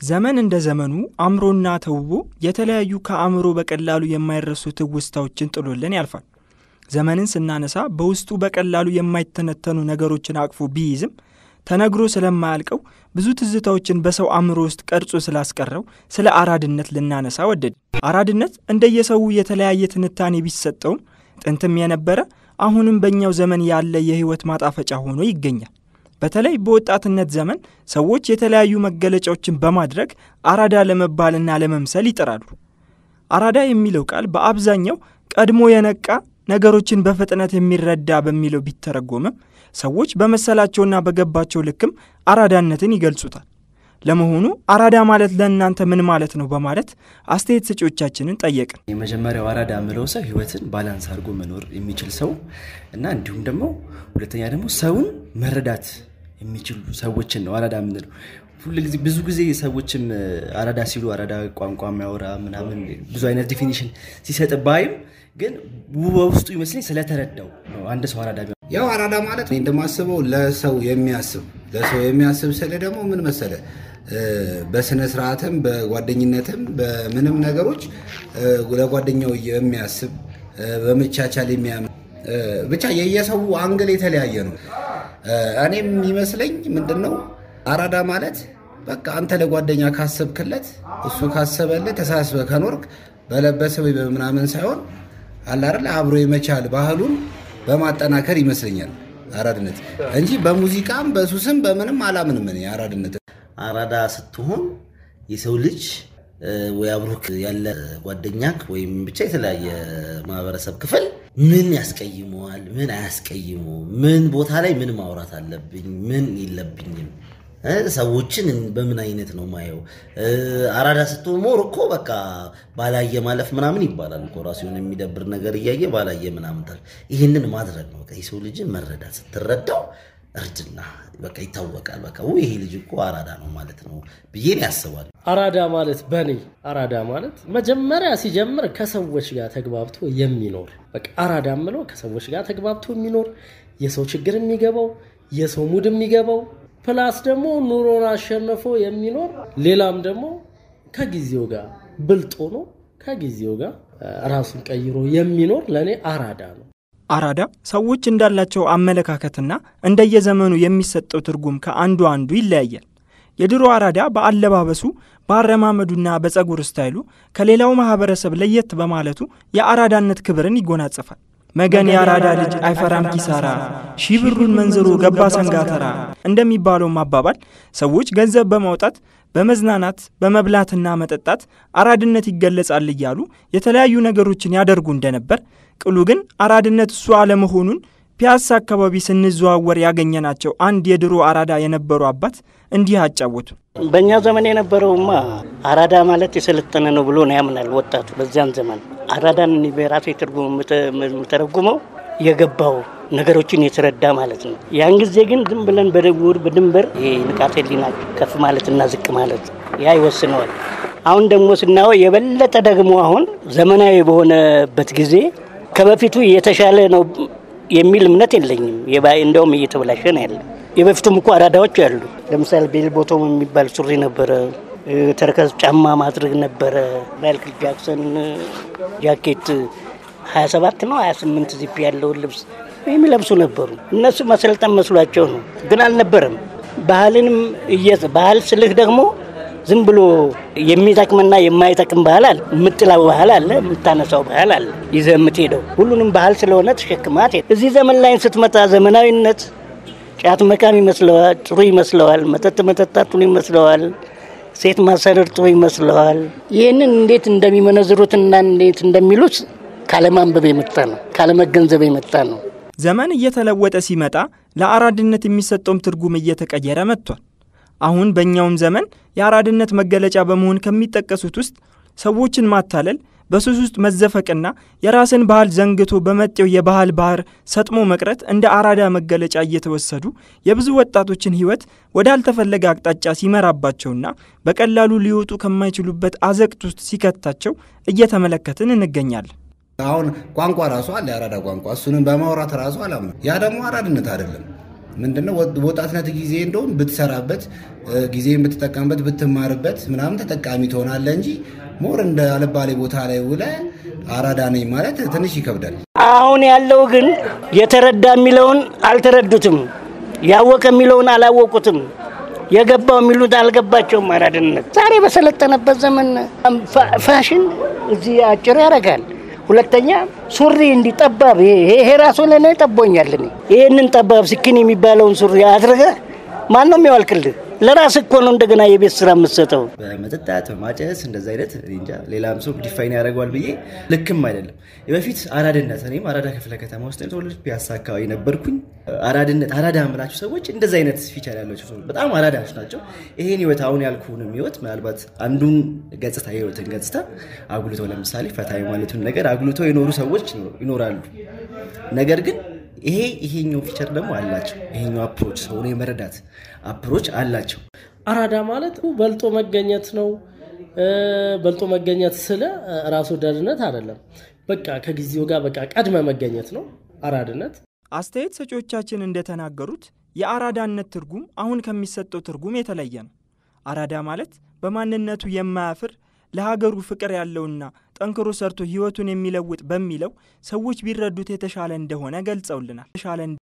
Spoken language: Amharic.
ዘመን እንደ ዘመኑ አምሮና ተውቦ የተለያዩ ከአእምሮ በቀላሉ የማይረሱ ትውስታዎችን ጥሎልን ያልፋል። ዘመንን ስናነሳ በውስጡ በቀላሉ የማይተነተኑ ነገሮችን አቅፎ ቢይዝም ተነግሮ ስለማያልቀው ብዙ ትዝታዎችን በሰው አእምሮ ውስጥ ቀርጾ ስላስቀረው ስለ አራድነት ልናነሳ ወደድ። አራድነት እንደየሰው የተለያየ ትንታኔ ቢሰጠውም ጥንትም የነበረ አሁንም በእኛው ዘመን ያለ የሕይወት ማጣፈጫ ሆኖ ይገኛል። በተለይ በወጣትነት ዘመን ሰዎች የተለያዩ መገለጫዎችን በማድረግ አራዳ ለመባልና ለመምሰል ይጥራሉ። አራዳ የሚለው ቃል በአብዛኛው ቀድሞ የነቃ ነገሮችን በፍጥነት የሚረዳ በሚለው ቢተረጎምም ሰዎች በመሰላቸውና በገባቸው ልክም አራዳነትን ይገልጹታል። ለመሆኑ አራዳ ማለት ለእናንተ ምን ማለት ነው? በማለት አስተያየት ሰጪዎቻችንን ጠየቅን። የመጀመሪያው አራዳ የምለው ሰው ህይወትን ባላንስ አድርጎ መኖር የሚችል ሰው እና እንዲሁም ደግሞ ሁለተኛ ደግሞ ሰውን መረዳት የሚችሉ ሰዎችን ነው አራዳ የምንለው። ሁልጊዜ ብዙ ጊዜ ሰዎችም አራዳ ሲሉ አራዳ ቋንቋ የሚያወራ ምናምን ብዙ አይነት ዲፊኒሽን ሲሰጥ ባይም ግን በውስጡ ይመስለኝ ስለተረዳው ነው አንድ ሰው አራዳ ያው አራዳ ማለት እኔ እንደማስበው ለሰው የሚያስብ ለሰው የሚያስብ ስለ ደግሞ ምን መሰለ በስነ ስርዓትም በጓደኝነትም በምንም ነገሮች ለጓደኛው የሚያስብ በመቻቻል የሚያምን ብቻ የየሰው አንግል የተለያየ ነው። እኔም የሚመስለኝ ምንድን ነው አራዳ ማለት በቃ አንተ ለጓደኛ ካሰብክለት እሱ ካሰበልህ ተሳስበ ከኖርክ በለበሰ ወይ በምናምን ሳይሆን አላረለ አብሮ የመቻል ባህሉን በማጠናከር ይመስለኛል አራድነት እንጂ በሙዚቃም በሱስም በምንም አላምንም እኔ አራድነት። አራዳ ስትሆን የሰው ልጅ ወይ አብሮክ ያለ ጓደኛክ ወይም ብቻ የተለያየ ማህበረሰብ ክፍል ምን ያስቀይመዋል፣ ምን አያስቀይመው፣ ምን ቦታ ላይ ምን ማውራት አለብኝ፣ ምን የለብኝም፣ ሰዎችን በምን አይነት ነው ማየው። አራዳ ስትሆን ሞር እኮ በቃ ባላየ ማለፍ ምናምን ይባላል እኮ ራሱ የሆነ የሚደብር ነገር እያየ ባላየ ምናምን። ይህንን ማድረግ ነው የሰው ልጅን መረዳት። ስትረዳው እርጅና በቃ ይታወቃል። በቃ ይሄ ልጅ እኮ አራዳ ነው ማለት ነው ብዬን ያስባል። አራዳ ማለት በኔ አራዳ ማለት መጀመሪያ ሲጀምር ከሰዎች ጋር ተግባብቶ የሚኖር በቃ አራዳ ምለው ከሰዎች ጋር ተግባብቶ የሚኖር የሰው ችግር የሚገባው የሰው ሙድ የሚገባው ፕላስ ደግሞ ኑሮን አሸንፎ የሚኖር ሌላም ደግሞ ከጊዜው ጋር ብልጥ ሆኖ ከጊዜው ጋር ራሱን ቀይሮ የሚኖር ለእኔ አራዳ ነው። አራዳ ሰዎች እንዳላቸው አመለካከትና እንደየዘመኑ የሚሰጠው ትርጉም ከአንዱ አንዱ ይለያያል። የድሮ አራዳ በአለባበሱ በአረማመዱና በፀጉር ስታይሉ ከሌላው ማህበረሰብ ለየት በማለቱ የአራዳነት ክብርን ይጎናጸፋል። መገን የአራዳ ልጅ አይፈራም ኪሳራ፣ ሺህ ብሩን መንዝሮ ገባ ሰንጋተራ እንደሚባለውም አባባል ሰዎች ገንዘብ በማውጣት በመዝናናት በመብላትና መጠጣት አራድነት ይገለጻል እያሉ የተለያዩ ነገሮችን ያደርጉ እንደነበር ቅሉ ግን አራድነት እሱ አለመሆኑን ፒያሳ አካባቢ ስንዘዋወር ያገኘናቸው አንድ የድሮ አራዳ የነበሩ አባት እንዲህ አጫወቱ። በእኛ ዘመን የነበረውማ አራዳ ማለት የሰለጠነ ነው ብሎ ነው ያምናል ወጣቱ። በዚያን ዘመን አራዳን በራሴ ትርጉም የምተረጉመው የገባው ነገሮችን የተረዳ ማለት ነው። ያን ጊዜ ግን ዝም ብለን በድውር በድንበር ይሄ ንቃተ ህሊና ከፍ ማለትና ዝቅ ማለት ያ ይወስነዋል። አሁን ደግሞ ስናየው የበለጠ ደግሞ አሁን ዘመናዊ በሆነበት ጊዜ ከበፊቱ የተሻለ ነው የሚል እምነት የለኝም። እንደውም እየተበላሸ ነው ያለ። የበፊቱም እኮ አራዳዎች አሉ። ለምሳሌ ቤል ቦቶም የሚባል ሱሪ ነበረ። ተረከዝ ጫማ ማድረግ ነበረ። ማይክል ጃክሰን ጃኬት 27 ነው 28 ዚፕ ያለውን ልብስ የሚለብሱ ነበሩ። እነሱ መሰልጠን መስሏቸው ነው፣ ግን አልነበረም። ባህልንም ባህል ስልህ ደግሞ ዝም ብሎ የሚጠቅምና የማይጠቅም ባህል አለ። የምጥላው ባህል አለ፣ የምታነሳው ባህል አለ። ይዘህ የምትሄደው ሁሉንም ባህል ስለሆነ ተሸክማት። እዚህ ዘመን ላይ ስትመጣ ዘመናዊነት ጫት መቃም ይመስለዋል፣ ጥሩ ይመስለዋል። መጠጥ መጠጣት ጥሩ ይመስለዋል። ሴት ማሰደር ጥሩ ይመስለዋል። ይህንን እንዴት እንደሚመነዝሩትና እንዴት እንደሚሉት ካለማንበብ የመጣ ነው፣ ካለመገንዘብ የመጣ ነው። ዘመን እየተለወጠ ሲመጣ ለአራድነት የሚሰጠውም ትርጉም እየተቀየረ መጥቷል። አሁን በእኛውም ዘመን የአራድነት መገለጫ በመሆን ከሚጠቀሱት ውስጥ ሰዎችን ማታለል፣ በሱስ ውስጥ መዘፈቅና የራስን ባህል ዘንግቶ በመጤው የባህል ባህር ሰጥሞ መቅረት እንደ አራዳ መገለጫ እየተወሰዱ የብዙ ወጣቶችን ሕይወት ወዳልተፈለገ አቅጣጫ ሲመራባቸውና በቀላሉ ሊወጡ ከማይችሉበት አዘቅት ውስጥ ሲከታቸው እየተመለከትን እንገኛለን። አሁን ቋንቋ ራሱ አለ የአራዳ ቋንቋ። እሱንም በማውራት ራሱ አላምነው። ያ ደግሞ አራድነት አይደለም። ምንድነው ወጣትነት ጊዜ እንደውም ብትሰራበት ጊዜን ብትጠቀምበት ብትማርበት ምናምን ተጠቃሚ ትሆናለህ እንጂ ሞር እንደ አልባሌ ቦታ ላይ ውለ አራዳ ነኝ ማለት ትንሽ ይከብዳል። አሁን ያለው ግን የተረዳ የሚለውን አልተረዱትም፣ ያወቀ የሚለውን አላወቁትም፣ የገባው የሚሉት አልገባቸውም። አራድነት ዛሬ በሰለጠነበት ዘመን ፋሽን እዚህ አጭር ያደርጋል። ሁለተኛ ሱሪ እንዲህ ጠባብ ይሄ ራሱ ለእኔ ጠቦኛል። እኔ ይህንን ጠባብ ስኪን የሚባለውን ሱሪ አድርገህ ማን ነው የሚያዋልቅልህ? ለራስ እኮ ነው እንደገና የቤት ስራ የምትሰጠው። በመጠጣት በማጨስ እንደዚ አይነት እኔ እንጃ ሌላም ሰው ዲፋይን ያደርገዋል ብዬ ልክም አይደለም። በፊት አራድነት እኔም አራዳ ክፍለ ከተማ ውስጥ የተወለድኩ ፒያሳ አካባቢ ነበርኩኝ። አራድነት አራዳ የምላቸው ሰዎች እንደዚ አይነት ፊቸር ያላቸው ሰዎች በጣም አራዳዎች ናቸው። ይሄን ህይወት አሁን ያልኩህንም ህይወት ምናልባት አንዱን ገጽታ የህይወትን ገጽታ አጉልተው ለምሳሌ ፈታ ማለቱን ነገር አጉልተው የኖሩ ሰዎች ይኖራሉ። ነገር ግን ይሄ ይሄኛው ፊቸር ደግሞ አላቸው። ይሄኛው አፕሮች ሰውን የመረዳት አፕሮች አላቸው። አራዳ ማለት በልጦ መገኘት ነው። በልጦ መገኘት ስለ ራስ ወዳድነት አይደለም። በቃ ከጊዜው ጋር በቃ ቀድመ መገኘት ነው አራድነት። አስተያየት ሰጪዎቻችን እንደተናገሩት የአራዳነት ትርጉም አሁን ከሚሰጠው ትርጉም የተለየ ነው። አራዳ ማለት በማንነቱ የማያፍር ለሀገሩ ፍቅር ያለውና ጠንክሮ ሰርቶ ህይወቱን የሚለውጥ በሚለው ሰዎች ቢረዱት የተሻለ እንደሆነ ገልጸውልናል።